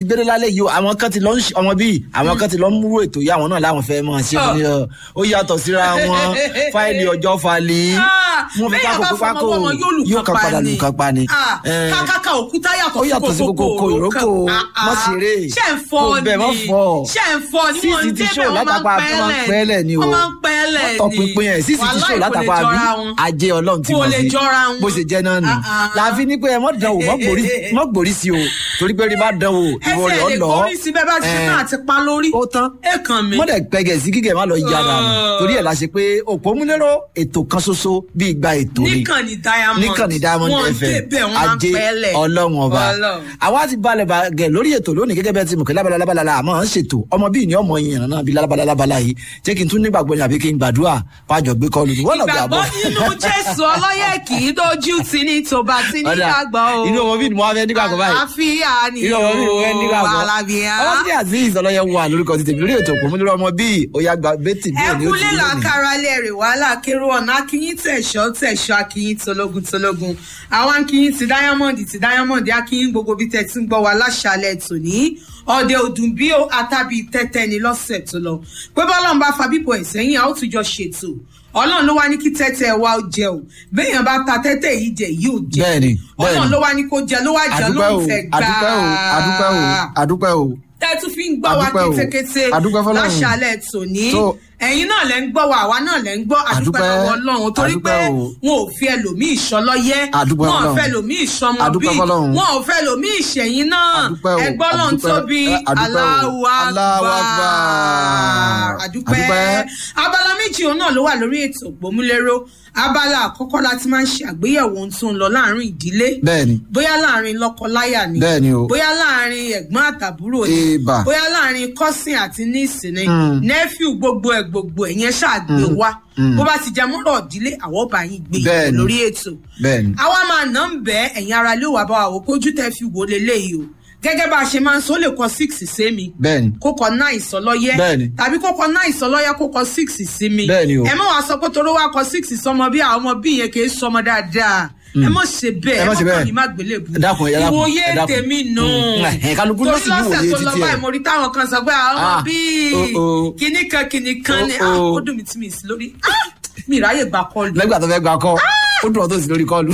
gbére lálẹ́ yìí o àwọn kan ti lọ ń ṣe ọmọ bíi àwọn kan ti lọ ń múrò ètò yìí àwọn náà láwọn fẹ́ mọ̀ ṣe fún mi ọ ó yàtọ̀ síra wọn fáìlì ọjọ́ falẹ̀ wọn fi ká kókó pákó yóò kan padà lù kan pa ni. Eh, kákáká òkúta ó yàtọ̀ sí kókó ìrókò mọ́ ṣeré ṣe ń fọ kò bẹ̀ mọ́ fọ́ ṣe ń fọ ní wọn sísì ti débẹ̀ ṣó wọ́n máa látàpá ń tó máa ń pẹ́lẹ̀ ni o wọ́n máa ń pẹ́lẹ̀ ni wọ́n tọpinpin ẹ̀ sísì ti ṣó Wàláì kò lè látàpá bí jọra wọn. ajé ọlọ́run ti Kò mọ̀ lè sí jọra wọn. bó ṣe jẹ́ náà nù Ah, ah. láàfin ní pé ẹ mọ̀ dán o mọ̀ gbòrí mọ̀ gbòrí sí o torí pé rí bá dán o ìwọ rẹ̀ ẹsẹ̀ ọ lè lọ kórí sí bẹ́ẹ̀ bá ti ṣe náà àti pa lórí ó tán ẹ kàn mí. mọ̀dẹ̀ pẹ́gẹ̀ sí kíkẹ́ má lọ yára nù Oh. torí ẹ̀ la ṣe pé òpómúlérò ètò kan ṣoṣo bí igba ètò ni níkànnì diamond níkànnì diamond Wọ́n fm débẹ̀, wọ́n máa ń ajé pẹ́lẹ̀. ọlọ́run ọba Ọlọ́run. àwa ti balẹ̀ bàgẹ̀ lórí ètò lónìí gẹ́gẹ́ bẹ́ẹ̀ ti mọ̀ kí lábala lábala la àmọ́ ń ṣètò ọmọ bíi ní ọmọ yìnyín náà bíi lábala lábala yìí jẹ́ kí n tún nígbàgbọ́ ni àbí kí n gbàdúrà pàjọ gbé kọlù ní wọ́n ìgbàgbọ́ nínú jésù ọlọ́yẹ̀ kì í dojú ti ní tòbá tí nígbàgbọ́ o inú ọmọ bíi ni mo wá fẹ́ nígbàgbọ́ báyìí àlàáfíà ni inú ọmọ bíi mo fẹ́ nígbàgbọ́ àlàáfíà. ọlọ́sídìí azeez ọlọ́yẹ wà lórúkọ ti tèmi lórí ètò òpómúlérò ọmọ bíi ó yá gba bẹ́tì bí òní ó ti ẹkúnlé rí lónìí. làkàrà lè rè wàhálà kérò ọ̀nà akínyìn tẹ̀sọ́ tẹ̀sọ́ akínyìn tológun tológun àwọn akínyìn ti diamond ti diamond akínyìn gbogbo bí tẹ̀ tí ń gbọ́ wa láṣàlẹ̀ tòní ọ̀dẹ òdùn bí ó àtàbí tẹ́tẹ́ ni lọ́sẹ̀ tó lọ pé bọ́lá ń bá fa bíbọ̀ ẹ̀ sẹ́yìn a ó tún jọ ṣètò ọlọ́run ló wá ní kí tẹ́tẹ́ wa ó jẹ o béèyàn bá ta tẹ́tẹ́ yìí jẹ yìí ò jẹ Bẹ́ẹ̀ni, ọlọ́run bẹ́ẹ̀ni. ló wá ní kó jẹ ló wá jẹ ló adúpẹ́ ń o fẹ́ gbà adúpẹ́ o adúpẹ́ o adúpẹ́ o tẹ́tù fi ń gbọ́ wa Adúpẹ́ o. kétékété Adúpẹ́ f'Ọlọ́run. láṣàlẹ̀ tòní So- ẹ̀yin náà lẹ́ ń gbọ́ wa àwa náà lẹ́ ń gbọ́ àdúpẹ́ Adúpẹ́. lọ́wọ́ ọlọ́run torí pé Adúpẹ́ o. wọn ò fi ẹlòmíì ìṣọlọ́yẹ́ Adúpẹ́ wọn ò f'Ọlọ́run. fẹ́ ẹlòmíì ìṣọmọ Adúpẹ́ bíi f'Ọlọ́run. wọn ò fẹ́ ẹlòmíì ìṣẹ̀yìn náà Adúpẹ́ o. ẹgbọ́n lọ́n Adúpẹ́. tóbi Eh, adúpẹ́ o. Allahu Allahu Akbar Akbar. àdúpẹ́ Adúpẹ́. abala méjì òun náà ló wà lórí ètò ògbómúléró abala àkọ́kọ́ láti máa ń ṣe àgbéyẹ̀wò ohun tó ń lọ láàrin ìdílé bẹ́ẹ̀ni bóyá láàrin lọ́kọ-láyà ni Bẹ́ẹ̀ni o. bóyá láàrin ẹ̀gbọ́n àtàbúrò ni Eba. bóyá láàrin cousin àti niece ni Mm. nephew gbogbo ẹ̀ gbogbo ẹ̀ yẹn ṣàgbé wá Mm. bó bá ti jẹ mọ́rọ̀ ìdílé àwọn ọba yín gbé Bẹ́ẹ̀ni. lórí ètò bẹ́ẹ̀ni àwa máa nà ń bẹ́ ẹ̀yin ara ló wà bá wa wò kójú tẹ́ fi wò leléyìí o gẹ́gẹ́ bá a ṣe máa ń sọ ó lè kọ six sí mi bẹ́ẹ̀ni kó kọ nine sọlọ́yẹ́ Bẹ́ẹ̀ni. tàbí kó kọ nine sọlọ́yẹ́ kó kọ six sí mi Bẹ́ẹ̀ni o. ẹ má wàá sọ pé toró wá kọ six sọmọ bí àwọn ọmọ bí yẹn kì í sọmọ dáadáa ẹ má ṣe bẹ́ẹ̀ Ẹ má ṣe bẹ́ẹ̀. kàn ní má gbélé bu Ẹ dákun, ẹ dákun, ìwòye ẹ dákun. tèmi nù Mm, ẹ, kálukú ló sì ní torí ìwòye lọ́sẹ̀ tó lọ títí ẹ̀. báyìí mo rí táwọn kan sọ pé àwọn ọmọ Ah, bíi oh, oh. kinní kan kinní kan ni Oh, ah, oh. ó dùn mí tí mi sí lórí Ah, mi ìráyè gbà kọlù lẹ́gbàá tó fẹ́ gba kọ́ ó dùn ọ́ tó sì lórí kọ́ọ̀lù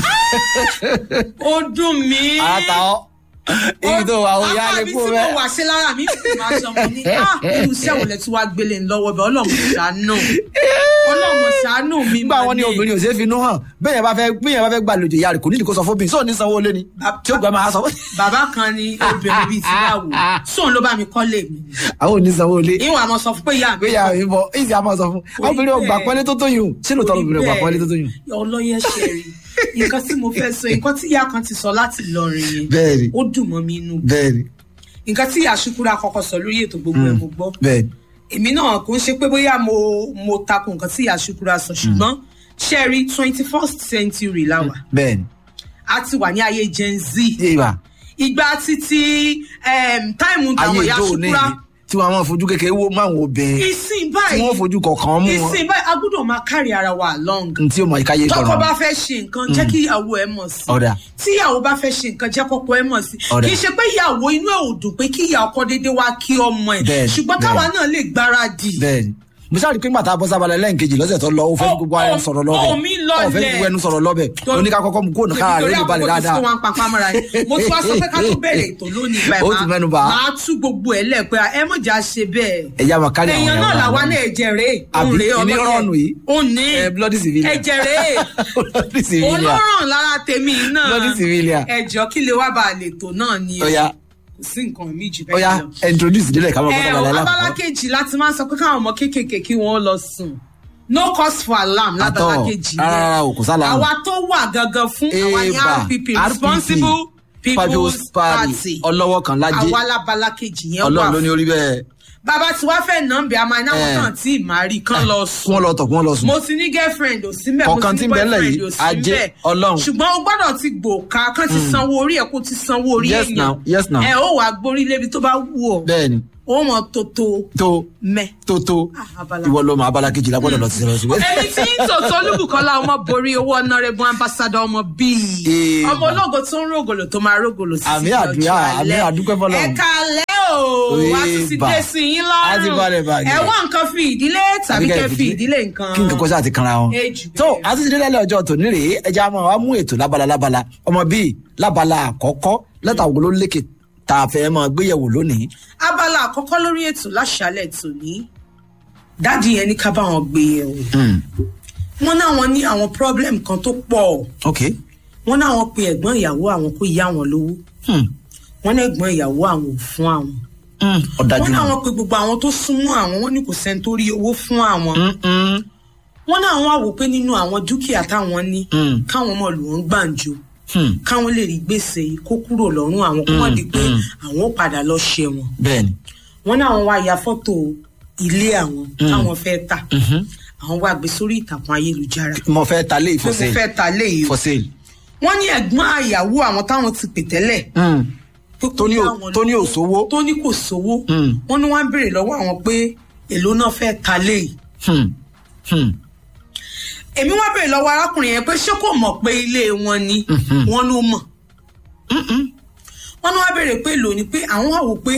ó dùn mí ara ta ọ́ ibi tó wà ó yá lè kú tí rẹ mo wà sí lára mi kò máa sọ mo ní ah irú iṣẹ́ wo lẹ tí wàá gbélé ńlọ́wọ́ bẹ́ẹ̀ ọlọ́run ṣàánú ọlọ́run ṣàánú mi nígbà wọn ní obìnrin ò ṣeé fi inú hàn bẹ́ẹ̀ bá fẹ́ bẹ́ẹ̀ bá fẹ́ gbàlejò ìyá rẹ̀ kò nídìí kó sọ fóbìnrin sóò ní sanwó lé ni tí ó gbà máa sọ. bàbá kan ní obìnrin bíi ti báwo sóun ló bá mi kọ́lé mi àwọn ò ní sanwó lé ìwọ̀n àmọ́ sọ fún pé ìyá mi pé ìyá mi bọ̀ èyí a máa sọ fún àwọn obìnrin ò gbà pọ́nlé tó tó yùn ṣé lóòótọ́ obìnrin ò gbà pọ́nlé tó tó yùn. ọlọ́yẹ ṣẹ̀rí nǹkan tí mo fẹ́ sọ nǹkan tí ìyá kan ti sọ láti lọrin yẹn bẹ́ẹ̀ni ó dùn mọ́ mi inú bẹ́ẹ̀ni nǹkan tí ìyá ṣukura kọ́kọ́ sọ lórí ètò gbogbo ẹ̀ mo gbọ́ bẹ́ẹ̀ni èmi náà kò ń ṣe pé bóyá mo mo takò nǹkan tí ìyá ṣukura sọ ṣùgbọ́n ṣẹ́rí twenty first century la wà bẹ́ẹ̀ni a ti wà ní ayé gen z ìwà ìgbà títí um, táìmù tàwọn ayé ìyá ìjọ òní ṣukura tí wọn máa fojú kékeré wó máwọn obìnrin ìsìn tí báyìí wọn fojú kọ̀ọ̀kan mú wọn ìsìn báyìí a gbọ́dọ̀ máa carry ara wa along ntí ó mọ ìkáyé tọkọ gbọràn bá fẹ́ ṣe nǹkan jẹ́ kí ìyàwó ẹ mọ̀ sí ọ̀dà tí ìyàwó bá fẹ́ ṣe nǹkan jẹ́ kọ́kọ́ ẹ mọ̀ sí Ọ̀rẹ́. kì í ṣe pé ìyàwó inú ẹ̀ ò dùn pé kí ìyá ọkọ déédéé wá kí ọmọ ẹ̀ Bẹ́ẹ̀ni, ṣùgbọ́n káwa náà lè gbáradì bẹ́ẹ̀ni mo sáré pé màtá bọ́ sábàlẹ̀ lẹ́ǹkejì lọ́sẹ̀ tó lọ ó fẹ́ Ó- gbogbo ara ẹni sọ̀rọ̀ lọ́bẹ̀ ó mi lọlẹ̀. ó fẹ́ gbogbo ẹnu sọ̀rọ̀ lọ́bẹ̀ oníkà kọ́kọ́ mu kóònù kára rẹ̀ lè balẹ̀ dáadáa nítorí àkókò tí wọ́n ń papá mọ́ra yẹn mo tún wá sọ pé ká tó bẹ̀rẹ̀ ètò lónìí Ó báyìí ti mẹ́nu bà á. máa tú gbogbo ẹ̀ lẹ̀ pé ẹ mọ̀jà ṣe bẹ́ẹ̀ ẹ̀yà máa kárí àwọn èèyàn náà ìyàwó làwa àwọn. náà ẹ̀jẹ̀ rèé Àbí, òun rèé ìní ọlọ́yẹ rọ̀nù yìí? ó ní Eh, bloody civilian. ẹ̀jẹ̀ rèé bloody civilian olóràn lára tèmi náà bloody civilian ẹ̀jọ̀ kí lè wá bá a lè tò náà ni o. ọ̀ya kò sí nǹkan míì jù ọ̀ya bẹ́ẹ̀ lọ. introduce ìdílé ká máa bọ́ ẹ sábàlẹ̀ o abala alákọ̀ọ́ kejì láti máa ń sọ pé káwọn ọmọ kéékèèké kí wọ́n lọ sùn no cause for alarm lábala àtọ̀ kejì rárá rárá o kò sálà àwa tó wà gangan fún àwa ní Eba, rpp responsible people's party ọlọ́wọ́ kan lájẹ́ àwa lábala kejì yẹn wà ọlọ́run ló ní fún orí bẹ́ẹ̀ bàbá tí wàá fẹ́ nà ń bẹ àmọ́ ináwó Eh. náà tí ì máa rí kán lọ kí sùn wọ́n lọ tọ̀ kí wọ́n lọ sùn mo ti ní girlfriend ò sí mbẹ mo Ọ̀kan ti tí ní ń bẹ ńlẹ̀ boyfriend yìí, ò sí ajé mbẹ Ọlọ́run. ṣùgbọ́n o gbọ́dọ̀ ti gbòòkà kán ti sanwó orí ẹ̀ kó ti sanwó orí Yes èèyàn now, yes now. ẹ ó wàá gbórí lébi tó bá wù ọ́ bẹ́ẹ̀ni ó mọ tótó tó mẹ. tó tó Ah, abala. ìwọ ló mọ abala kejì lágbọ́dọ̀ lọ sí sẹ́wọ́n sí. ẹni tí ń tòótọ́ olúbùkọ́lá ọmọ borí owó ọ̀nàrẹ́bù ambassadọ ọmọ bíi Eba. ọmọ ológo tó ń rògòlò tó máa rògòlò sí Àmì ọjọ́ àdúrà, àmì alẹ́. àdúpẹ́ f'Ọlọ́run. ẹ̀ka alẹ́ wá tún ti dé sí yín á ti balẹ̀ lọ́rùn bàgẹ́. ẹ wá nǹkan fi ìdílé tàbí kẹ́ fi ìdílé nǹkan. kí nǹkan kó sáà ti kanra wọn. Ejù tó bẹ́ẹ̀. a ti ti délẹ̀ ọjọ́ tòní rèé ẹja máa wá mú ètò lábala lábala ọmọ bíi lábala àkọ́kọ́ lẹ́tà wo ló lékè tá a fẹ́ máa gbéyẹ̀wò lónìí. abala àkọ́kọ́ lórí ètò láṣálẹ̀ tòní dádì yẹn ní ká bá wọn gbé yẹ̀ wò Hmm, wọ́n náwọn ní àwọn problem kan tó pọ̀ ok wọ́n náwọn pe ẹ̀gbọ́n ìyàwó àwọn kó yá àwọn lówó Hmm, wọ́n ní ẹ̀gbọ́n ìyàwó àwọn ò fún àwọn hmm, ọ̀dájú wọ́n náà. náwọn pe gbogbo àwọn tó súnmọ́ àwọn wọ́n ní kò sẹ́ni tó rí owó fún àwọn Hmm, hmm, wọ́n náà wọ́n wò pé nínú àwọn dúkìá táwọn ní Mm. káwọn ọmọ lù wọ́n gbàǹjo hmm, káwọn lè rí gbèsè yìí kó kúrò lọ́rùn àwọn kó wọ́n di pé mm. àwọn ó padà lọ ṣẹ̀wọ̀n bẹ́ẹ̀ni. wọ́n náà wọ́n wá ya fọ́tò ilé àwọn táwọn fẹ́ tà Mhm. àwọn wá gbé sórí ìtàkùn ayélujára mo fẹ́ ta lé pé mo ìfọ̀sẹ̀ fẹ́ ta léyìí o for sale. wọ́n ní ẹ̀gbọ́n àyàwó àwọn táwọn ti pè tẹ́lẹ̀ Hmm, pé kó Tó ní yá ò- àwọn tó ní lówó, òṣòwò. tó ní kò sówó Mm. wọ́n ní wọ́n á béèrè lọ́wọ́ àwọn pé èló náà fẹ́ ta léyìí hmm, hmm, èmi wá béèrè lọ́wọ́ arákùnrin yẹn pé ṣé kò mọ̀ pé ilé wọn ni wọ́n ló mọ̀ wọ́n ní wá béèrè pé èló ni pé àwọn wà wò pé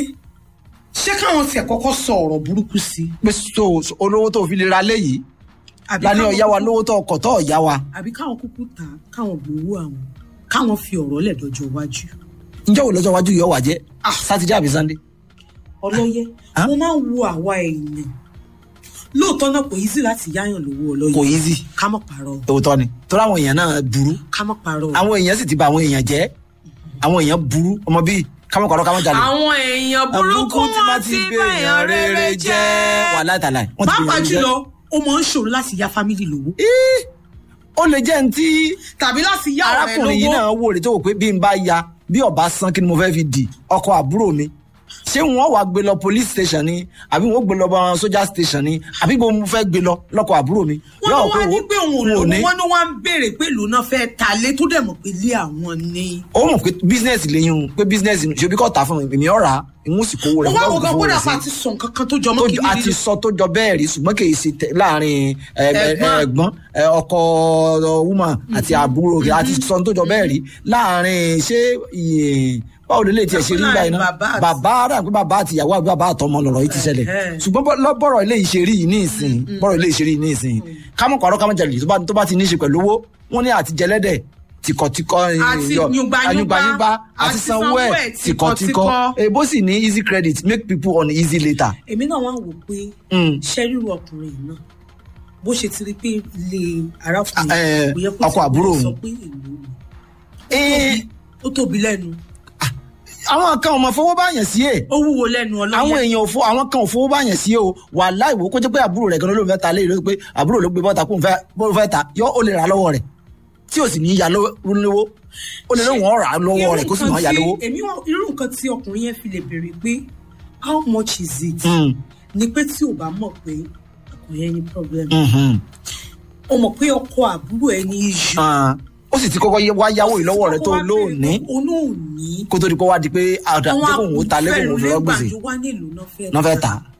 ṣé káwọn tiẹ̀ kọ́kọ́ sọ ọ̀rọ̀ burúkú sí i pé so so olówó tó fi lè ra léyìí àbí lani káwọn ọ̀yá wa kúkú- lówó tó ọkọ̀ tó ọ̀yá wa. àbí káwọn kúkú ta káwọn gbowó àwọn káwọn fi ọ̀rọ̀ lẹ̀ dọ́jọ́ iwájú ǹjẹ́ wo lọ́jọ́ iwájú yóò wà jẹ́ Ah. sátidé àbí sannde. ọlọ́yẹ Ah? mo máa ń wo àwa èèyàn lóòótọ́ náà kò easy láti yáyàn lówó ọlọ́yẹ kò easy ká mọ̀ pààrọ̀ òótọ́ ni torí àwọn èèyàn náà burú ká mọ̀ pààrọ̀ àwọn èèyàn sì ti bà àwọn èèyàn jẹ́ àwọn èèyàn burú ọmọ bíi kámọ́kọ̀ọ́rọ́ kámọ́jalè. àwọn èèyàn burúkú wọn ti báyàn rere jẹ́ wà látàlá ẹ̀. wọ́n ti pàápàá bèèyàn jẹ́. jùlọ ó máa ń ṣòro láti ya fámìlì lówó Ih, ó lè jẹ́ ní tí tàbí láti yá ọ̀rẹ́ arákùnrin yìí lówó náà wò rè tó wò pé bí n bá ya bí ọba san kí ni mo fẹ́ fi dì ọkọ àbúrò mi ṣé wọn wàá gbé lọ police station ni àbí wọn gbé lọ bá soja station ni àbí bó mo fẹ́ gbé lọ lọkọ àbúrò mi. wọn ló Yóò wá pé ní wo- pé òun ò n ò lówó ní. wọn ló wá ń béèrè pé ìlú náà fẹ́ ta lé tó dẹ̀ mọ̀ pé ilé àwọn ni. ó mọ̀ pé business lẹ́yìn o pé business ṣe bí kò tà fún mi èmi ọ̀rà ìwọ̀n sì kówó rẹ̀ mo wá ìwọ̀n wo gan fowó kódà rẹ̀ sí. pa ti sọ nǹkan kan tó jọ tó mọ́ kí jọ- a ti sọ tó jọ bẹ́ẹ̀ rí ṣùgbọ́n kì í ṣe tẹ- láàrin ẹ, ẹ, Ẹ̀gbọ́n. ẹ̀gbọ́n ẹ, ọkọ ọ, woman àti àbúrò rẹ̀ a ti sọ tó jọ bẹ́ẹ̀ rí láàrin ṣé iye báwo lè lè tiẹ̀ ṣe rí Láàrin nígbà yìí náà bàbá àti- bàbá rà pé bàbá àti ìyàwó àbí bàbá àtọmọ lọ̀rọ̀ yìí ti ṣẹlẹ̀ Ẹ̀hẹ́. ṣùgbọ́n bọ́- lọ- bọ́rọ̀ ilé yìí ṣe rí yìí ní ìsìn bọ́rọ̀ ilé yìí ṣe rí yìí ní ìsìn kámọ́ kọ̀ọ̀rọ̀ kámọ́ jalè tó bá- tó bá ti ní í ṣe pẹ̀lú owó wọ́n ní àti jẹlẹ́dẹ̀ tìkọ̀tìkọ̀ Àti yọ- yùngbàyùngbà, ayùngbàyùngbà àti àti sanwó sanwó ẹ̀ ẹ̀ tìkọ̀tìkọ̀ tìkọ̀tìkọ̀. èbó sì ní easy credit make people on easy later. èmi náà wá wò pé Mm. ṣẹ́ríru ọkùnrin yìí náà bó ṣe ti rí pé ilé arákùnrin Ah, eh, kò yẹ kó ọkọ ti àbúrò sọ òun. pé èlò ni. Eh, ó tóbi lẹ́nu àwọn kan ò mọ fowó báyàn sí è ó wúwo lẹ́nu àwọn ọlọ́yẹ èèyàn ò fo àwọn kan ò fowó báyàn sí o wà láìwò kó jẹ́ pé àbúrò rẹ̀ gan ló fẹ́ ta lé ìlú pé àbúrò ló gbé bọ́ta kó n fẹ́ bó fẹ́ ta yọ ó lè rà lọ́wọ́ rẹ̀ tí ò sì ní í ya lówó ó lè lóun ọ̀ rà lọ́wọ́ rẹ̀ kó sì máa ya lówó. èmi wá irú nǹkan tí ọkùnrin yẹn fi lè béèrè pé how much is it Mm, ni pé tí ò bá mọ̀ pé ọkùnrin yẹn ní problem mhm. ó mọ̀ pé ọkọ àbúrò ẹ ní issue Ah, ó sì ti kọ́kọ́ yẹ- wá yáwó ìlọ́wọ́ rẹ̀ tó lóòní olóòní kó tó di pé wá di pé àdá tí kò wò ó ta lé kò wò ó fẹ́ gbèsè wá nílùú náà fẹ́ náà fẹ́ ta.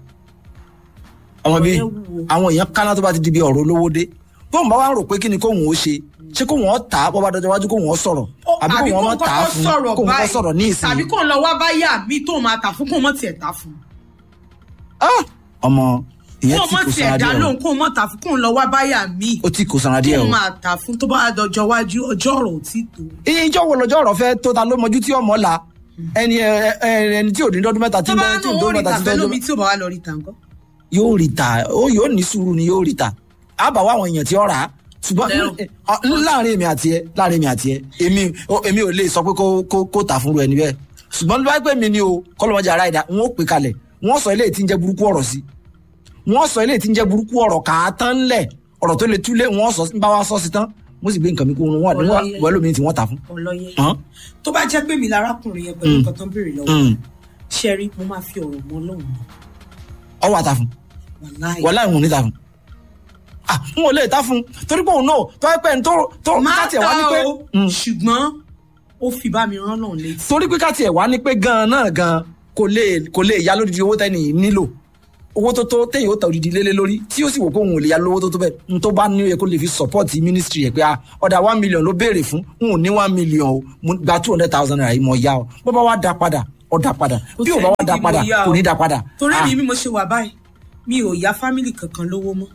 ọmọ bíi Ọ̀rẹ́ wúwo. àwọn èèyàn kánná tó bá ti di bí ọ̀rọ̀ olówó dé bóun bá wá rò pé kí ni kóun ó ṣe ṣé kóun ó tà á bọ́ bá dọjọ́ iwájú kóun ó sọ̀rọ̀ àbí kóun ó má tà á fún kóun ó sọ̀rọ̀ ní ìsìn. tàbí kóun lọ wá báyà mi tó máa tà fún kóun mọ̀ tiẹ̀ tà fún Ah! ọmọ ìyẹn kóun tí mọ̀ kò tiẹ̀ sanra dá díẹ̀ o lóhùn kóun mọ̀ tà fún kóun lọ wá báyà mi ó tí kò sanra díẹ̀ o. kóun máa tà fún tó bá dọjọ́ iwájú ọjọ́ ọ̀rọ̀ ò tí tó. iye ìjọ wo lọ́jọ́ ọ̀rọ̀ fẹ́ tó ta ló mọjú tí ọmọ la ẹni ẹ- ẹ- ẹni tí ò ní lọ́dún mẹ́ta tí tó ń bá bẹ tí ò nù ní ó lọ́dún rí mẹ́ta tí tàfẹ́ ń lómi bẹ tí ò bá wà lọ rí tàǹkọ́. yóò rí ta ó yóò ní sùúrù ni yóò rí ta á bá wá àwọn èèyàn tí ó rà á ṣùgbọ́n Lẹ́rù. ẹ, ọ, láàrin èmi àti ẹ láàrin èmi àti ẹ èmi ó- èmi ò lè sọ pé kó kó kó tà fún ru ẹni bẹ́ẹ̀ ṣùgbọ́n bí wọ́n pè mí ni o kọ́lọ́mọjà ara ìdá wọn ó pè kalẹ̀ wọ́n sọ eléyìí tí ń jẹ́ burúkú ọ̀rọ̀ sí wọ́n sọ eléyìí tí ń jẹ́ burúkú ọ̀rọ̀ kà á tán lẹ̀ ọ̀rọ̀ tó le túlé wọ́n sọ bá wa sọ sí tán mo sì gbé nǹkan mi kó wọn wà Ọlọ́yẹ. wọ́n lómi tí wọ́n tà fún. ọlọ́yẹ Hàn? tó bá jẹ́ pé mi lárákùnrin yẹn pẹ̀lú nǹkan tó ń béèrè lọ́wọ́ Mm. ṣẹ́rí mo máa fi ọ̀rọ̀ mọ́ lọ́hùn ọwọ́ àtà fún wàláì. wọ́n láì wọ́n ní ta fún. ah n ò lè ta fún torí pé òun náà tó ẹ pẹ́ ń tó tó máa káàtì ẹ̀ wá ní ta pé o Mm. ṣùgbọ́n ó fi bá mi rán lọ́hùn létí. torí pé káàtì ẹ̀ wá ní pé gan-an náà gan-an kò lè kò lè ya lódìdí owó tẹ́ni yìí nílò owó tó tó téyìn ó ta òdìdí lélẹ̀ lórí tí ó sì wò pé òun ò lè ya lówó tó tó bẹ́ẹ̀ n tó bá ní ó yẹ kó lè fi support ministry ẹ̀ pé ah ọ̀dà one million ló béèrè fún n ò ní one million o mo gba two hundred thousand naira yìí mo ya o bó bá wá da padà ọ dá padà bí ò bá wà dá Kò padà tẹ̀ ní kí mo yá kò o. ní dá padà torí Ah, mi bí mo ṣe wà báyìí mi ò yá fámìlì kankan lówó mọ́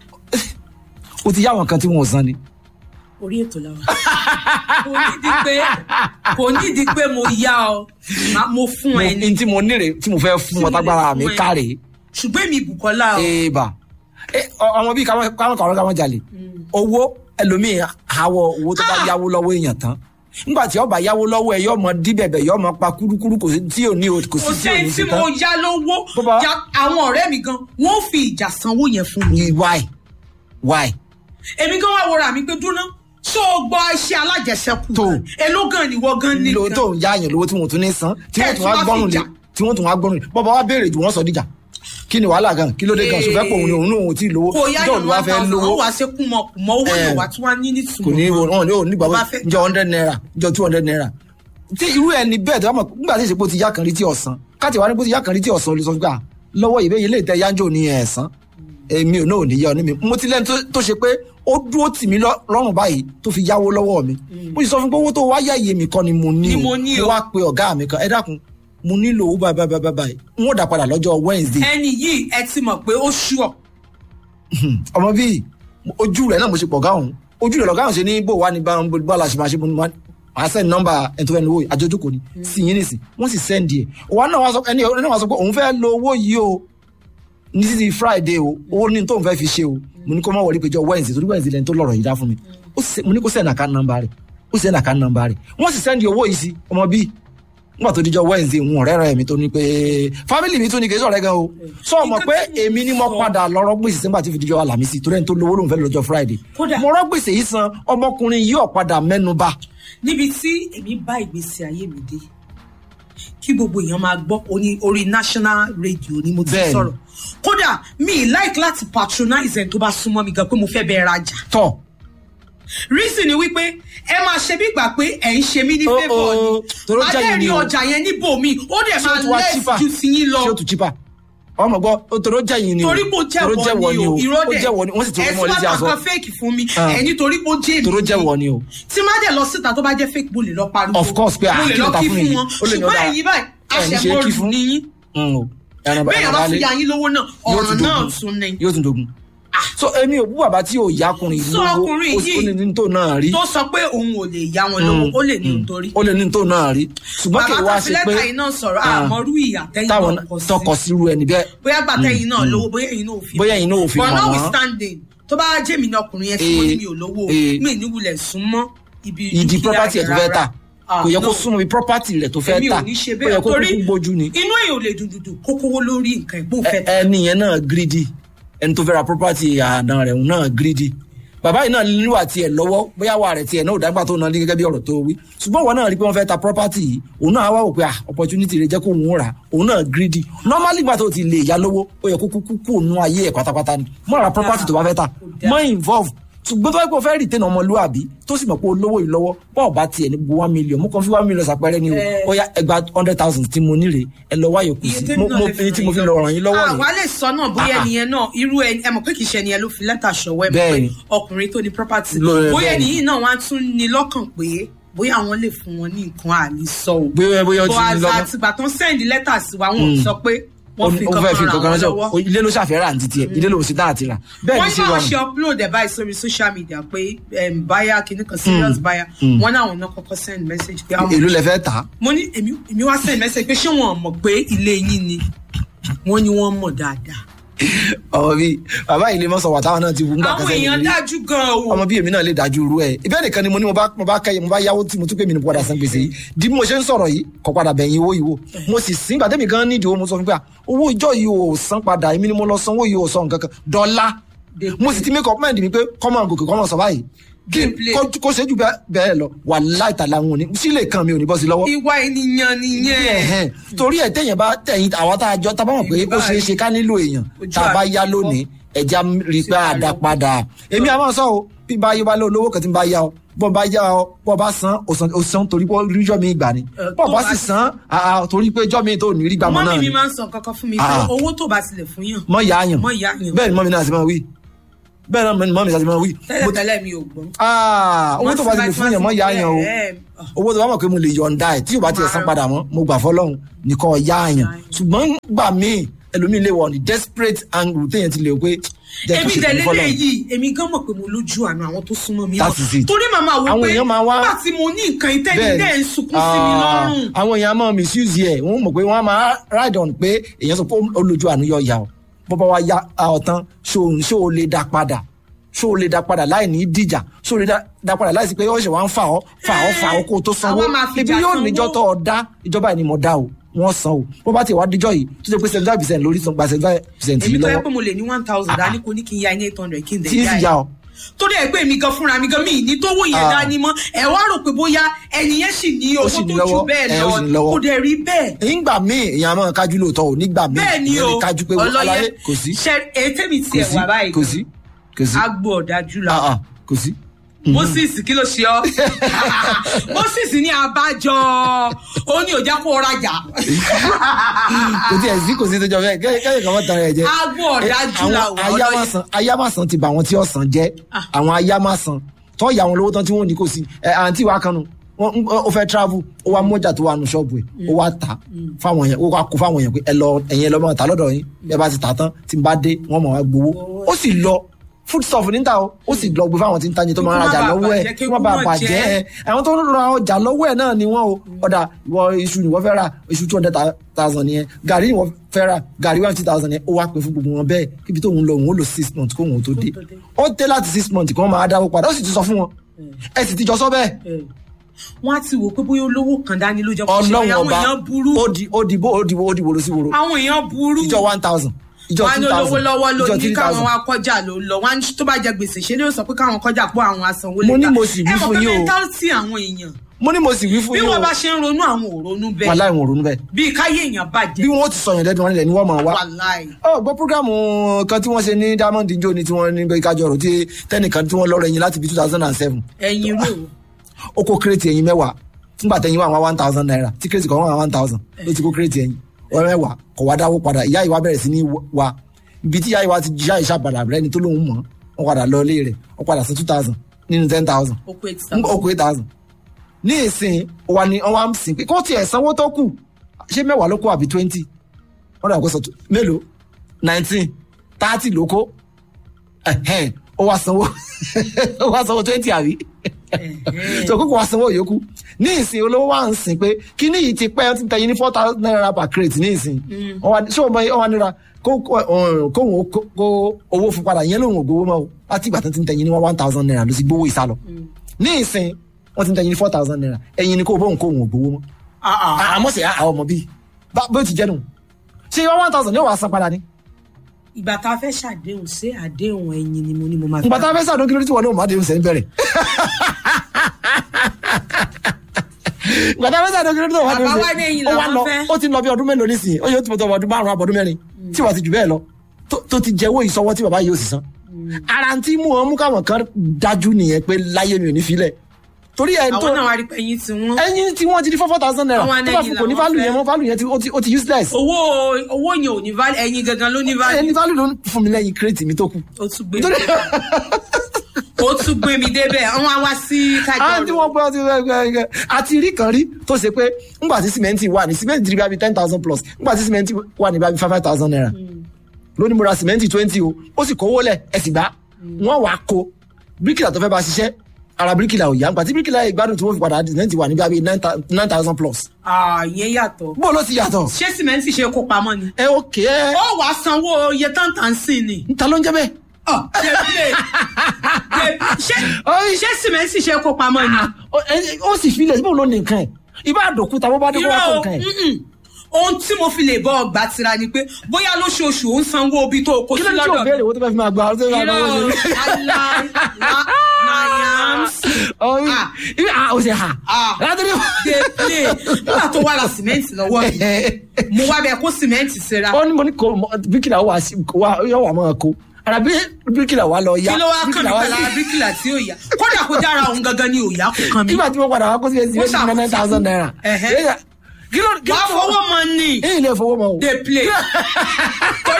o ti yá àwọn kan tí wọn ò san ni. orí ètò làwọn kò nídìí pé kò nídìí pé mo yá ọ má- mo fún mo ẹ ní ní tí mo níre tí mo fẹ́ fún ọ tágbára mi fún ẹ. káre ṣùgbọ́n èmi Bùkọ́lá o èèbà Eh, ọ- ọmọ bíi káwọn káwọn kàwọn káwọn jalè owó ẹlòmíì àwọ owó tó bá yáwó lọ́wọ́ èèyàn tán nígbà tí ọba yáwó lọ́wọ́ ẹ yọ ọmọ díbẹ̀bẹ̀ yọ ọmọ pa kúrúkúrú kò sí tí ò ní o- kò kò sí tí ò ní sẹ́ni sí tí tán mo yá lówó Bó bá- ya àwọn ọ̀rẹ́ mi gan wọ́n fi ìjà sanwó yẹn fún mi why why èmi gan wá wọra mi pé dúná ṣó o gbọ́ iṣẹ́ alájẹsẹ́kù Tó. èló gan ni wọ́n gan ní lo gan tó ń yá àyàn lówó tí wọn ò tún ní san tí wọn Ẹ tún tún wá wá gbọ́rùn lé fìjà. tí wọn tún wá gbọ́rùn lé bọ́bá wa béèrè jù wọ́n sọ díjà kí ni wàhálà gan kí ló dé gan sọfẹ́ pé òun ni òun ní òun tí ì lówó kò yá ìjọ yàn olùwà one fẹ́ thousand lówó wọ́n wá ṣe kú mọ́ kù mọ́ owó Eh. yẹn wá tí wọ́n ní ní kò ní tùmọ̀ wọn ní òun nígbà Bó bá wọn fẹ́- jọ hundred naira jọ two hundred naira tí irú ẹni bẹ́ẹ̀ tó bá mọ̀ nígbà tí ìsèpò ti yá kan rí tí ọ̀sán káàtì wá ní bó ti yá kan rí tí ọ̀sán olùsọ gbà lọ́wọ́ ìbéyìí lè tẹ yánjọ ní ẹ̀sán èmi ò náà ò ní yá ọ ní mi mo ti lẹ́nu tó- tó ṣe pé ó dúró tì mí lọ- lọ́rùn báyìí tó fi yáwó lọ́wọ́ mi mo sì sọ fún pé owó tó wá yá iye mi kan ni mo ní Ni o mo ní o. wá pe ọ̀gá mi kan ẹ dákun mo nílò owó báyìí báyìí báyìí báyìí n ó dà padà lọ́jọ́ Wednesday ẹni yìí ẹ ti mọ̀ pé ó ṣùọ̀ ọmọ bíi ojú rẹ náà mo ṣe pọ̀ gáhùn ojú rẹ lọ́gáhùn ṣe ní bò wá ní bá bá la ṣe máa ṣe mo ní wá màá send nọ́mbà ẹni tó fẹ́ lówó yìí àjọjókòó ni sí yín nìsín wọ́n sì send ẹ̀ òwa náà wá sọ ẹni ẹni náà wá sọ pé òun fẹ́ lo owó yìí o ní títí Friday o owó ní tóun fẹ́ fi ṣe o mo ní kó má wọlé péjọ Wednesday torí Wednesday lẹni tó lọ́rọ̀ yìí dá fún mi ó sì- mo ní kó send account number rẹ̀ ó send account number rẹ̀ wọ́n sì send owó yìí sí ọmọ bíi nígbà tó díjọ Wednesday ń ọ̀rẹ́ rẹ̀ mi tó ní pé family mi tún ní kì í sọ̀rẹ́ gan o sọ ọmọ pé Nǹkan tí mo èmi ni mo sọ. padà lọ́rọ́ gbèsè sígbà tí fi díjọ Àlàmísì torí ẹni tó lówó lòun fẹ́ lọ́jọ́ Friday Kódà. mo rọ́ gbèsè yìí san ọmọkùnrin yìí ọ̀padà mẹ́nuba níbi tí èmi bá ìgbésí ayé mi dé kí gbogbo èèyàn máa gbọ́ oní orí national radio ni mo ti Bẹ́ẹ̀ni. sọ̀rọ̀ kódà mi ì like láti patronize ẹni tó bá súnmọ́ mi gan pé mo fẹ́ bẹ́ẹ̀ rajà tọ̀ reason ni wípé ẹ máa ṣe bí gbà pé ẹ̀ ń ṣe mí ní Oh, favour oh, toró ni jẹ́ yín ni adẹ́rìn o. ọjà yẹn níbòmí ó dẹ̀ tí ó máa tún wá less cheaper ju ti yín lọ tí ó tún cheaper ọmọ gbọ́ ó toró jẹ́ yín ni o torí pé ó toró jẹ́wọ́ ni o irọ́ ó dẹ̀ jẹ́wọ́ ni wọ́n sì ti rọ́ mọ́ létí ẹ aṣọ tún wá fake fún mi Ah. ẹ̀ nítorí pé ó jẹ́ èmi toró jẹ́wọ́ ni o tí má dẹ̀ lọ síta tó bá jẹ́ fake mo lè lọ pariwo Of course, pé, ah, mo lè kí ló lọ ta kí fún fún yìí? wọn Ó lè ní ó ṣùgbọ́n dáa. ẹ̀yin báyìí Ẹ̀ ní ṣe é kí àṣẹmọ́rù fún. ni yín Mm, o. ẹran bẹ́ẹ̀ ẹran bá balẹ̀ fi ya yín lówó náà yóò ọ̀ràn tún náà dogun tún ni yóò tún dogun so èmi ò bú bàbá tí ò yá ọkùnrin sọ lówó ọkùnrin ó sì- ó yìí ní ní tó náà rí tó sọ pé òun ò lè yá wọn lówó ó lè ní nítorí ó lè ní tó náà rí ṣùgbọ́n kì í bàbá wá tó fi ṣe pé lẹ́tà yìí náà sọ̀rọ̀ Ah. àmọ́rú ìyà tẹ́yìn táwọn náà kọ sí tọkọ sírú ẹni bẹ́ẹ̀ bóyá gbà tẹ́yìn náà lówó bóyá ẹ̀yin náà ò fi bóyá ẹ̀yin náà ò fi but mọ̀ wọ́n. notwithstanding tó bá jẹ́ mi ní ọkùnrin yẹn tí mo ní mi ò lówó Eh. mi ní wulẹ̀ súnmọ́ ibi ìdí dúkìá property ẹ̀ tó fẹ́ rárá. tà Ah, kò yẹ kó no. súnmọ́ bí property rẹ̀ tó fẹ́ èmi tà ò ní ṣe ó yẹ bẹ́ẹ̀ kó torí kúkú gbójú ni inú èèyàn ò lè dùn dùn kó kówó lórí nǹkan ẹ̀gbọ́n fẹ́ tà ẹni yẹn náà greedy ẹni tó fẹ́ ra property àdán rẹ̀ òun náà greedy bàbá yìí náà níwà tiẹ̀ lọ́wọ́ bóyá wà rẹ̀ tiẹ̀ náà ò dágbà tó náà ní gẹ́gẹ́ bí ọ̀rọ̀ tó wí ṣùgbọ́n wọn náà rí pé wọ́n fẹ́ ta property yìí òun náà wá wò pé ah opportunity rẹ̀ jẹ́ kó òun rà òun náà greedy normally gbà tó ti lè yá lówó ó yẹ kó kúkú kú òun ayé ẹ̀ pátápátá ni mọ́ ra property tó bá fẹ́ ta mọ́ involve ṣùgbọ́n tó bá yẹ kó o fẹ́ retain ọmọlúwàbí tó sì mọ̀ pé olówó yìí lọ́wọ́ bọ́ọ̀ bá tiẹ̀ ní gbogbo one million mo kàn fi one million ṣàpẹẹrẹ ni o Eh. ó yá ẹgbàá hundred thousand tí mo níre ẹ lọ wáyò kù iye sí tèmi mo náà mo lè fi èyí tí mo fi ràn lọ yín ràn yín lọ́wọ́ rè àwa lè sọ náà bóyá Ah, ah. ẹnìyẹn náà irú ẹni ẹ mọ̀ pé kì í ṣe ẹnìyẹn ló fi lẹ́tà ṣọwọ́ ẹ mọ̀ pé Bẹ́ẹ̀ni. ọkùnrin tó ní property Ló- bóyá bẹ́ẹ̀ni. ẹnìyí náà wá tún ní lọ́kàn pé bóyá àwọn lè fún wọn ní nǹkan àní sọ o bóyá bóyá ó ti bó ní lọ́kàn àtìgbà tó ń sẹ́ndì lẹ́tà sí wa wọn ò sọ pé wọ́n fi ó fẹ́ fi kankan kankan ràn ránṣẹ́ wọ́n lọ́wọ́ ilé ló ṣàfẹ́rẹ́ àǹtí tiẹ̀ ilé ló sì dá àti rà bẹ́ẹ̀ wọ́n ni ní ṣe àwọn ṣe rọrùn upload ẹ̀ báyìí sórí social media pé um, buyer kìíní kan serious buyer wọ́n náà wọn náà kọ́kọ́ send message pé àwọn èló lẹ fẹ́ tà á mo ní èmi èmi wá send message pé ṣé wọn mọ̀ pé ilé yín ni wọ́n ní wọ́n mọ̀ dáadáa ọmọ bíi bàbá ilé mọ́sọ̀ wà táwọn náà ti wù ńgbà àwọn kan sẹ́yìn èèyàn rí dájú gan o ọmọ bíi èmi náà lè dájú irú ẹ̀ ìbẹ́ nìkan ni mo ní mo bá mo bá kẹ́yẹ mo bá yáwó tí mo tún pé mi ní padà san gbèsè yìí di bí mo ṣe ń sọ̀rọ̀ yìí kọ́ padà bẹ̀yìn owó yìí wò mo sì sín gbàdémi gan nídìí owó mo sọ fún pé à, owó ìjọ yìí ò san padà èmi ni mo lọ sanwó yìí ò sọ nǹkan kan dọ́là mo sì ti make up mind mi pé kọ́mọ̀ gòkè kọ́mọ̀ sọ báyìí kí n- Gameplay. kó- kó ṣe jù bẹ́ẹ̀- bẹ́ẹ̀ lọ wà láìtàlà wọn ò ní sílè kan mi ò ní bọ́ sí lọ́wọ́ ìwà ènìyàn nìyẹn ẹ̀hẹ́n. torí ẹ̀ tẹ̀yìn bá tẹ̀yìn àwa tá a jọ tá a bá mọ̀ pé ó ṣeé ṣe ká nílò èèyàn Ojú tá a bá àti yá ìfọ́. lónìí ẹ̀já rí i pé Ṣé àdá àlọ́? padà èmi àwọn sọ o bí bá yé wa lé olówó kan tí ń bá yá ọ bọ́ bá yá ọ bọ́ bá san ó san ó san torí pé ríjọ́ mi gbà ni Ẹ, bọ́ tó bá bá sì sì- san àà, torí pé jọ́ mi tó ní rí gbàmọ́ náà mọ́mí ni mi máa ń sọ kankan fún mi pé Ah. owó tó bá tilẹ̀ fún yàn mọ́ yá yàn mọ́ ìyá yàn bẹ́ẹ̀ ni mọ́mi náà sì máa wí bẹ́ẹ̀ náà mọ̀ mi ṣàtìmọ̀ wí. tẹ́lẹ̀ tẹ́lẹ̀ mi ò gbọ́. Ah, owó tó bá ti lè fún yàn mọ́ yá yàn o owó tó bá mọ̀ pé mo lè yọ̀ǹda ẹ̀ tí yóò bá tiẹ̀ san padà mọ́ mo gbà fọlọ́run nìkan yá yàn ṣùgbọ́n gbà míì ẹlòmíì lè wọ̀ ní desperate angle téèyàn ti lè pé jẹ́ kí èmi ṣe tẹ̀lé fún lè fọlọ́run. yìí èmi gan mọ̀ pé mo lójú àná àwọn tó súnmọ́ mi That is it. torí màmá wo Àwọn pé èèyàn máa wá- nígbà tí mo ní nǹkan ìtẹ́ni Bẹ́ẹ̀ni. dẹ́ ń sunkún sí mi Ah, lọ́rùn. àwọn èèyàn máa misuse ẹ̀ wọ́n mọ̀ pé wọ́n á máa ride on pé èèyàn sọ pé ó lójú àánú yọ ìyá o bọ́bá wa ya ọ̀tán ṣó ṣó o lè dá padà ṣó o lè dá padà láì ní díjà ṣó o lè dá- dá padà láì sí pé ọ̀ṣẹ̀ wa ń fà ọ́ fà ọ́ fà ọ́ kó o tó sanwó Àwa máa fi ibi ìjà yóò sanwó. níjọ́ tó ọ dá ìjọba ẹni mọ̀ dá o wọ́n san o bó bá ti wá díjọ́ yìí tó ṣe pé seventy five percent lórí san gba seventy five percent èmi yìí tó yẹ lọ́wọ́ pé mo lè ní one thousand dání kò ní kí n ya ní eight hundred kí n tí dẹ̀ ì sì yá yá ọ ẹ̀ torí ẹ pé mi gan fúnra mi gan mi ní tówó yẹn Ah. dání mọ́ ẹ wá rò pé bóyá ẹni yẹn sì ní Ó owó sì tó ní ju lọ́wọ́, bẹ́ẹ̀ ẹ, ó sì ní lọ lọ́wọ́. kò dẹ̀ rí bẹ́ẹ̀ nígbà míì èèyàn máa kájú lóòótọ́ o nígbà míì bẹ́ẹ̀ ni èèyàn o lè kájú pé wọ́n aláyé kò sí ṣe ètè mi kò tiẹ̀ sí wà báyìí kò sí kò sí agbo ọ̀dájú la Ah, ah, kò sí. moses kí ló ṣe ọ moses ní abájọ ó ní òjá kó rajà kò tí ẹ̀ sí kò sí tó jọ bẹ́ẹ̀ kẹ́yìn kẹ́yìn kan mọ́ tara ẹ̀ jẹ́. agbo ọ̀dájú la àwọn wà ọlọ́yẹ ayámásán ayámásán ti bà àwọn tí ọ̀sán jẹ́ Ah. àwọn ayámásán tó yà wọn lówó tán tí wọ́n ní kò sí ẹ̀ àǹtí wa kanu wọ́n ń- ó fẹ́ travel ó wá mọ́jà tó wà nù ṣọ́ọ̀bù ẹ̀ ó wá tà fáwọn yẹn ó wá kó fáwọn yẹn pé ẹ lọ ẹ̀yin ẹ lọ máa tà lọ́dọ̀ yín ẹ bá ti tà tán tí n bá dé wọ́n mọ̀ wá gbowó ó sì lọ food stuff níta o ó sì lọ gbé fáwọn tí ń tajà tó máa ń Kí rajà kó má bàa lọ́wọ́ ẹ̀ bàjẹ́, kí kí wọ́n bá kó má bàjẹ́ jẹ́. ẹ̀ àwọn tó ń ra ọjà lọ́wọ́ ẹ̀ náà ni wọ́n o ọ̀dà ìwọ iṣu ni wọ́n fẹ́ ra iṣu two hundred thousand yẹn gàrí ni wọ́n fẹ́ ra gàrí one fifty thousand yẹn ó wá pé fún gbogbo wọn bẹ́ẹ̀ kíbi tóun lọ òun ó lò six months kóun tó dé tó dé. ó dé láti six months kí wọ́n máa dáwó padà ó sì ti sọ fún wọn ẹ sì ti jọ sọ bẹ́ẹ̀ wọn á ti wò pé bóyá olówó kan dání ló jẹ kó ṣe ọlọ́run bóyá àwọn ọba èèyàn burú ó di ó di bó ó di bó ó di wòrò sí wòrò àwọn èèyàn burú ìjọ one thousand ìjọ wọn á ní two olówó thousand lọ́wọ́ ló ìjọ ní three káwọn thousand wá kọjá ló lọ wọn á ní tó bá jẹ gbèsè ṣe ni yóò sọ pé káwọn kọjá pọ àwọn asanwó Mo ní lẹ́tà. mo sì wí ẹ mọ̀ fún pé yín o. mẹ́ntálítì àwọn èèyàn mo ní mo sì wí fún bí yín o wọ́n bá ṣe ń ronú àwọn ò ronú wà bẹ́ẹ̀ láì wọn ronú bẹ́ẹ̀ bíi káyé èèyàn bí bàjẹ́ wọn ó ti sọ yẹn lẹ́nu wọn nílẹ̀ ni wọ́n máa wá wàláì ọ gbọ́ programu kan tí wọ́n ṣe ní diamond njó ni tí wọ́n ní bẹ́ẹ̀ kájọ rò tí tẹnìkan tí wọ́n lọ́rọ̀ ẹyin láti bí two thousand and seven ẹ̀yin rò ó kó kírètì ẹyin mẹ́wàá fúngbà tẹyin wà wọn one thousand naira tí kírètì kan wà one thousand ló ti kó kírètì ẹyin wọn mẹ́wàá kò wá dáwó padà ìyá ìwà bẹ̀rẹ̀ sí ní wa ibi tí ìyá ìwà ti jíṣà ìṣàpadà rẹ ni tó lóun mọ̀ wọn padà lọ ilé rẹ̀ wọn padà sí two thousand nínú ten thousand ó pé tí ó kó eight thousand ní ìsìn wa ni wọn wá ń sìn pé kó tiẹ̀ sanwó tó kù ṣé mẹ́wàá ló kó àbí twenty wọn dàgbà sọ tó- mélòó nineteen thirty ló kó ẹ̀hẹ́n, ó wá sanwó ó wá sanwó twenty àbí so kókò wá sanwó yòókù ní ìsìn olówó wa ń sìn pé kíní yìí ti pẹ́ ó ti tẹ̀yìn ní four thousand naira per crate ní ìsìn Wọ́n wá- ṣé o mọ ọ wá nira kó kó- ọ̀hún, kóhun ó kó kó owó fún padà yẹn lòun ò gbowó mọ́ o láti ìgbà tó ti ń tẹ̀yìn ní one thousand naira ló ti gbowó ìsálọ ní ìsìn wọ́n ti ń tẹ̀yìn ní four thousand naira ẹ̀yin ni kó bóun kóhun ò gbowó mọ́ àmọ́ sì àwọn ọmọ bíi bá bó ti jẹ́ nù ṣé one thousand yóò wá san padà ni ìgbà tá a fẹ́ ṣàdéhùn ṣé àdéhùn ẹ̀yin ni mo ní mo máa ìgbà tá a fẹ́ sàdún kí ló ti wọ̀ náà má dé oúnjẹ bẹ̀rẹ̀ ìgbà tá a fẹ́ sàdún kí ló ti wọ̀ má dé Bàbá wa ní ẹ̀yin ó wá làwọn lọ fẹ́. ó ti lọ bí ọdún mélòó nísìnyí ó yóò ti mọ̀tọ́ ọdún márùn-ún àbọ̀dún mẹ́rin tí wàá ti jù bẹ́ẹ̀ lọ tó- tó ti jẹ́wọ́ ìsọwọ́ tí bàbá yìí ó sì san ara tí mú wọn mú káwọn kan dájú nìyẹn pé láyé mi ò ní filẹ̀ torí ẹni tó àwọn náà wá rí pé ẹ̀yin ti wọ́n ẹyin tí wọ́n ti di four four thousand naira Àwọn tó bá ẹyin fún kò ní làwọn value fẹ́. yẹn mọ́ value yẹn ti- ó ti- ó ti useless owó owó yẹn ò ní value ẹ̀yin gangan ló ní value ẹni value ló ń fún mi lẹ́yìn crate mi tó kù ó tún gbé mi débẹ̀ ó tún gbé mi débẹ̀ wọ́n á wá sí àwọn tí kájọ wọ́n gbọ́ ti gbẹ́gbẹ́ àti rí kan rí tó ṣe pé ńgbà tí sìmẹ́ntì wà ní sìmẹ́ntì ti rí bíi ten thousand plus ńgbà tí sìmẹ́ntì wà ní bíi five five thousand naira lónìí mo ra sìmẹ́ntì twenty o ó sì kówó lẹ̀ ẹ sì gbá wọ́n wàá ko bíríkìlà tó fẹ́ bá ṣiṣẹ́ ara bíríkìlà ò yá ńgbà tí bíríkìlà ìgbádùn tí wọ́n fi padà sìmẹ́ntì wà ní bíi nine thousand plus ìyẹn yàtọ̀ bó ló ti yàtọ̀ ṣé sìmẹ́ntì ṣe kó pamọ́ ni ẹ òkè ẹ ó wàá sanwó iye táǹtà ń sìn ni níta ló ń jẹ́ bẹ́ẹ̀ Ọ̀, débìlẹ̀. Dé- ṣé Oy. ṣé sìmẹ́ntì ṣe kó pamọ́ ni. Ó- ẹ- ó sì filẹ̀ síbò ló ní nǹkan ẹ̀ ibà àdòkúta bó bá dé kó wá kó irọ́ nǹkan ẹ̀ mm-mm. ohun tí mo fi lè bọ́ ọgbà tira ni pé bóyá lóṣooṣù ó ń sanwó ibi tó o kó kí sí ló ní tí o lọ́dọ̀ béèrè owó tó fẹ́ fi máa gba ọ́ tó fẹ́ fi máa gba owó irọ́ ṣe aláì nayams ọ̀hún Ah. ibi à ó ṣe hà Ah. látọ̀rí dey play nígbà tó wà ra sìmẹ́ǹtì lọ́wọ́ mi mo wá bẹ kó sìmẹ́ǹtì síra ó ní mo ní kó bíkìlà wà sí wà yóò wà máa kó ara bí bíkìlà wà lọ yá kí ló wá kàn mí bíríkìlà wá pẹ̀lú sí- ara bíríkìlà tí ó yá kódà kó dára òun gangan ni ò yá kó kàn mí. nígbà tí wọ́n padà wá kó sí ẹsẹ̀ Ó ẹsẹ̀ ṣàkóso. nine thousand naira Ẹ̀hẹ́. kí ló kí wàá ló fọwọ́ mọ ni èyí lè fowó mọ́ o dey play torí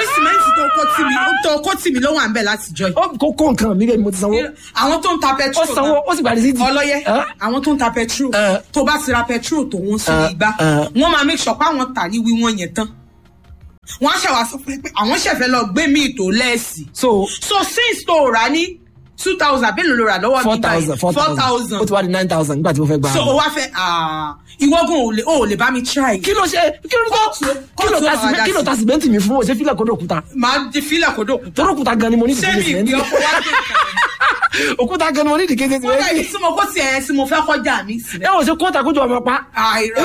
sìmẹ́ǹtì tó kó tì mí tó kó tì mí ló wà ń bẹ̀ láti jọ yìí. ó kó kó nǹkan mi bẹ́ẹ̀ ni mo ti sanwó àwọn tó ń ta ó petrol sanwó ó sì parí sí ti. ọlọ́yẹ Ẹ́? àwọn tó ń ta petrol Ẹ́. tó bá ti ra petrol tó wọ́n sí Ẹ́, igbá ẹ́. wọ́n máa make sure pé àwọn tà ní wíwọ́n yẹn tán wọ́n á ṣàwá sọ fún ẹ pé àwọn ṣẹ̀fẹ̀ lọ gbé míì tó lẹ́ẹ̀sì so so since tó rà ní two thousand bẹ́ẹ̀ ló rà lọ́wọ́ four mi báyìí thousand four four thousand ó thousand ti wá di nine thousand nígbà tí mo fẹ́ gba. so o wá fẹ́ ah, ìwọ́gun ò lè ò lè bá mi try kí ló ṣe kí ló Kóòtù- kí ló kóòtù ta ọ̀rọ̀ sìmẹ́ntì adá kí ló sí. ta sìmẹ́ntì mi fún o ṣe fílẹ̀ kódò òkúta máa di fílẹ̀ kó dòkú torí òkúta gan ni mo ní ṣé ìdíkejì mi ìgbé sìmẹ́ntì ọkọ̀ wá dé ìkànnì òkúta gan ni mo ní ìdíkejì kódà sìmẹ́ntì yìí tí mo kó tiẹ̀ tí mo fẹ́ kọjá mi sílẹ̀. ẹ wọ́n ṣe kóòtà kójú ọmọ pa. àìrọ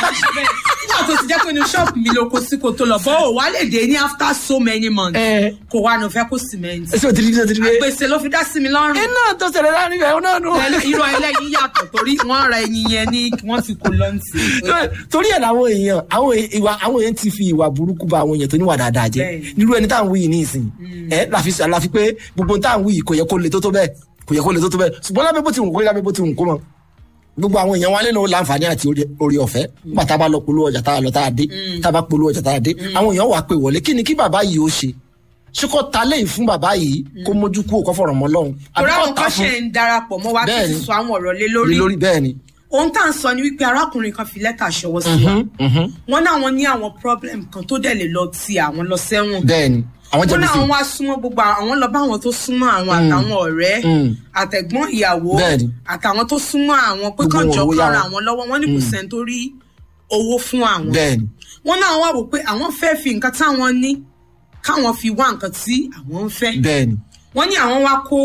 nígbà tó ti jẹ́ pé inú ṣọ́ọ̀bù mi ló kó sí kó tó lọ bọ́ ò wá lè dé ní after so many months ẹ kò wá ní o fẹ́ kó cement ẹ sì ò ti rí rí rí rí. gbèsè ló fi dá sí mi lọ́rùn iná tó ṣẹlẹ̀ láàrin ìfẹ́ náà nù. irú ẹlẹ́yin yàtọ̀ torí wọ́n ra ẹyin yẹn ní wọ́n ti kó lọ́ǹtì. torí ẹ̀ làwọn èèyàn àwọn èè- ìwà àwọn èèyàn ti fi ìwà burúkú ba àwọn èèyàn tó níwà dáadáa jẹ́ Bẹ́ẹ̀ni. nírú ẹni tá à ń wí yìí ní ìsìn ẹ láfi àlàfi pé gbogbo tá à ń wí yìí kò yẹ kó le tó tó bẹ́ẹ̀ kò yẹ kó le tó tó bẹ́ẹ̀ ṣùgbọ́n lábẹ́ bó ti wù kó lábẹ́ bó ti wù kó mọ gbogbo àwọn èèyàn wa nínú láǹfààní àti orí- orí ọ̀fẹ́ nígbà tá a bá lọ polówó ọjà tá a lọ tá a dé tá a bá polówó ọjà tá a dé àwọn èèyàn wà pé wọlé kí ni kí bàbá yìí ó ṣe ṣé kò ta lẹ́yìn fún bàbá yìí kó mójú kú òkò fọ̀rọ̀ mọ́ lọ́hùn torí kò àwọn ta kan fún ṣe ń darapọ̀ mọ́ wa tó Bẹ́ẹ̀ni. ti sọ àwọn ọ̀rọ̀ lé lé lórí lórí bẹ́ẹ̀ ni. ohun tá à ń sọ ni wípé arákùnrin kan fi lẹ́tà ṣọwọ́ sí wa wọ́n ní àwọn ní àwọn problem kan tó dẹ̀ lè lọ ti àwọn lọ sẹ́wọ̀n bẹ́ẹ̀ ni àwọn wọ́n jẹ̀bi ní sí àwọn wá súnmọ́ gbogbo àwọn lọ bá àwọn tó súnmọ́ àwọn àtàwọn ọ̀rẹ́ Mm. àtẹ̀gbọ́n ìyàwó Bẹ́ẹ̀ni. àtàwọn tó súnmọ́ àwọn pé Gbogbo kàn wọn jọ owó yá kára wọn. àwọn lọ́wọ́ wọ́n ní kò sẹ́ni tó rí owó fún àwọn bẹ́ẹ̀ ni wọ́n náà wá wò pé àwọn fẹ́ fi nǹkan táwọn ní káwọn fi wá nǹkan tí àwọn ń fẹ́ bẹ́ẹ̀ ni wọ́n ní àwọn wá kó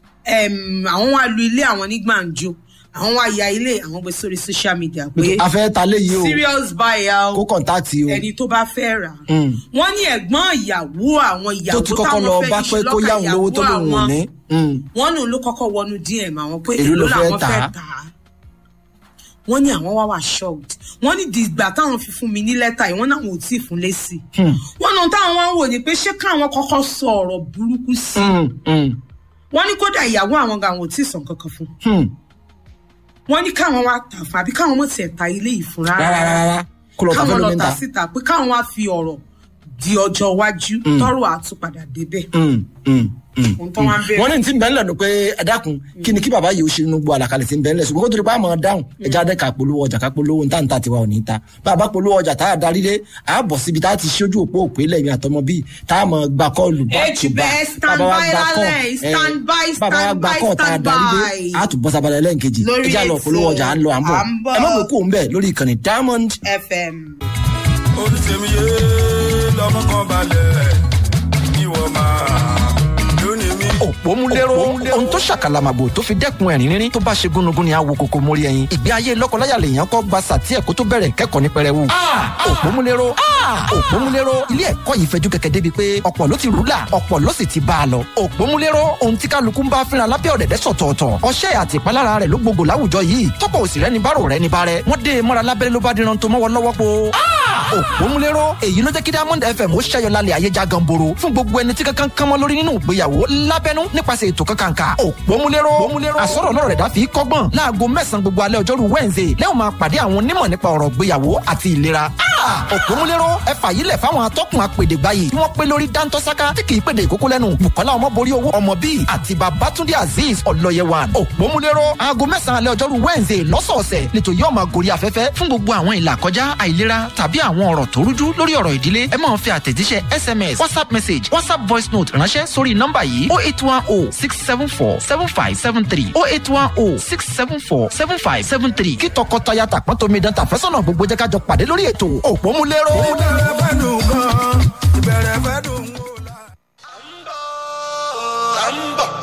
em, àwọn wá lu ilé àwọn ní gbàǹjo àwọn wá ya ilé àwọn gbé sórí social media pé a fẹ́ ta léyìí o serious buyer kó kọ̀ǹtáàtì o ẹni tó bá fẹ́ rà á. Mm. wọ́n ní ẹ̀gbọ́n ìyàwó àwọn tó ìyàwó ti kọ́kọ́ táwọn lọ fẹ́ bá ní pé kó ṣùlọ́kà yáwọn lówó tó ìyàwó lòun ò àwọn. ní. Mm. wọ́n ní òun ló kọ́kọ́ wọnú dm àwọn pé Èló ló èló fẹ́ làwọn tà á? fẹ́ tà á wọ́n ní àwọn wá wà shocked wọ́n ní dìgbà táwọn fi fún mi ní lẹ́tà yìí wọ́n náà wọn ò tí ì fún lésì Hmm. wọ́n náà táwọn wá ń wò ní pé ṣé káwọn kọ́kọ́ sọ ọ̀rọ̀ burúkú sí i Mm, mm, wọ́n ní kódà ìyàwó àwọn gan àwọn ò tí ì sàn kankan fún hmm. wọ́n ní káwọn wá tà fún àbí káwọn mọ̀ tiẹ̀ ta ilé yìí fún rárá rárá rárá kó lọ ta káwọn fẹ́ lọ lómi tà ta. síta pé káwọn wá fi ọ̀rọ̀ di ọjọ́ iwájú tọ́rọ̀ àtúpadà débẹ̀ Mm, mm, mm, ohun tó wá ń bẹ̀rẹ̀. wọ́n ní tí ń bẹ́ẹ̀ lẹ́nu pé ẹ dákun kí ni kí bàbá yìí ó ṣe inú gbọ́ àlàkalẹ̀ tí ń bẹ́ẹ̀ lẹ̀ ṣùgbọ́n kó tó di pa àmọ́ dáhùn ẹja dẹ́ ká polówó ọjà ká polówó níta níta tiwa ò ní ta bàbá polówó ọjà tá a darí dé a bọ̀ síbi tá a ti ṣojú òpó òpè lẹ́yìn àtọmọ bíi tá a mọ̀ gba kọ́ọ̀lù bá Age bẹ́ẹ̀, stand Bàbá wa by gba call, lálẹ́, eh, stand by, bàbá wa stand gba by, kọ́ọ̀ tá a stand darí dé by. a tún bọ́ sábàlẹ̀ lẹ́ǹkejì Lórí ẹja lọ ètò, polówó ọjà à ń lọ à ń bọ̀ à ń bọ̀. ẹ má mú kó ń bẹ̀ lórí ìkànnì diamond fm. olùsèmíye lọmọ kan balẹ̀ ìwọ máa lónìí mi. òpómúléró ohun tó ṣàkàlàmàgbò tó fi dẹ́kun ẹ̀rín rírín tó bá ṣe gúnugún ni àwo kòkó mórí ẹyin ìgbé ayé lọ́kọláya lèèyàn kọ́ gba sàtí ẹ̀kọ́ tó bẹ̀rẹ̀ kẹ́kọ̀ọ́ ní pẹrẹwu. òpómúléró òpómúléró ilé ẹ̀kọ́ yìí fẹjú kẹ̀kẹ́ débi pé ọ̀pọ̀ ló ti rúlà ọ̀pọ̀ ló sì ti bá a lọ. òpómúléró ohun tí kálukú ń bá fínra lábẹ́ ọ̀dẹ̀dẹ̀ sọ̀tọ̀ọ̀tọ̀ ọṣẹ́ àti ìpalára rẹ̀ ló gbogbo láwùjọ yìí tọ́pọ̀ òsì rẹ̀ ní bárò rẹ̀ ní bárẹ̀ wọ́n dé e mọ́ra lábẹ́rẹ́ ló bá díran tó mọ́wọ́ lọ́wọ́ po. òpómúléró èyí ló jẹ́ kí diamond fm ó ṣẹ́yọ lálẹ́ ayé já ganboro fún gbogbo ẹni tí kankan kánmọ́ lórí nínú ìgbéyàwó lábẹ́nú nípasẹ̀ ètò kankanka òpómúléró àsọ̀rọ̀ náà rẹ̀ dá fi kọ́gbọ́n láago mẹ́sàn-án gbogbo alẹ́ ọjọ́rú wednesday lẹ́wọ̀n máa pàdé àwọn onímọ̀ nípa ọ̀rọ̀ ìgbéyàwó àti ìlera òpómúléró ẹ fàyílẹ̀ fáwọn atọ́kùn apèdègbáyé tí wọ́n pé lórí dáńtọ́sáká tí kì í pèdè ìkókó lẹ́nu bukola ọmọborí owó ọmọ bíi àti babatunde azeez ọlọ́yẹwàn òpómúléró aago mẹ́sàn-án alẹ́ ọjọ́rú wednesday lọ́sọ̀ọ̀sẹ̀ lẹ́tọ̀ yóò máa gorí afẹ́fẹ́ fún gbogbo àwọn ìlà kọjá àìlera tàbí àwọn ọ̀rọ̀ tó rújú lórí ọ̀rọ̀ ìdílé ẹ máa fi àtẹ̀jíṣẹ́ sms whatsapp message whatsapp voice note ránṣẹ́ sórí nọ́mbà yìí oh eight one oh six seven four seven five seven three oh eight one oh six seven four seven five seven three kí tọkọtaya tàpọ́n tómi dán tàfẹ́sọ̀nà gbogbo jẹ́ ká jọ pàdé lórí ètò òpómúléró. ìbẹ̀rẹ̀ fẹ́ dùn gan ìbẹ̀rẹ̀ fẹ́ dùn wò la. à ń bọ̀